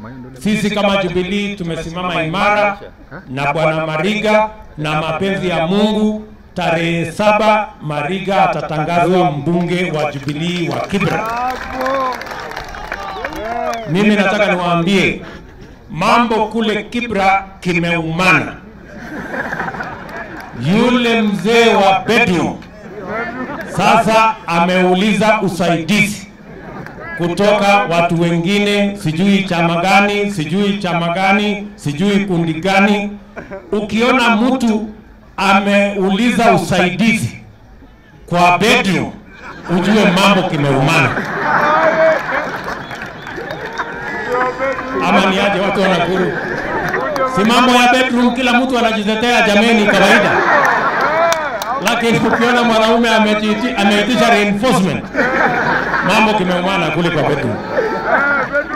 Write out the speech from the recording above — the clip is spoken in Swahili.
Sisi kama Jubilee tumesimama imara na Bwana Mariga na mapenzi ya Mungu. Tarehe saba Mariga atatangazwa mbunge wa Jubilee wa Kibra. Mimi nataka niwaambie mambo kule Kibra kimeumana. Yule mzee wa bedroom sasa ameuliza usaidizi kutoka watu wengine, sijui chama gani, sijui chama gani, sijui kundi gani. Ukiona mtu ameuliza usaidizi kwa bedroom, ujue mambo kimeumana. Ama ni aje watu wa Nakuru? Si mambo ya bedroom, kila mtu anajitetea, jameni, kawaida. Lakini ukiona mwanaume amejiiti- ameitisha reinforcement, mambo kimeumana kule kwa bedroom.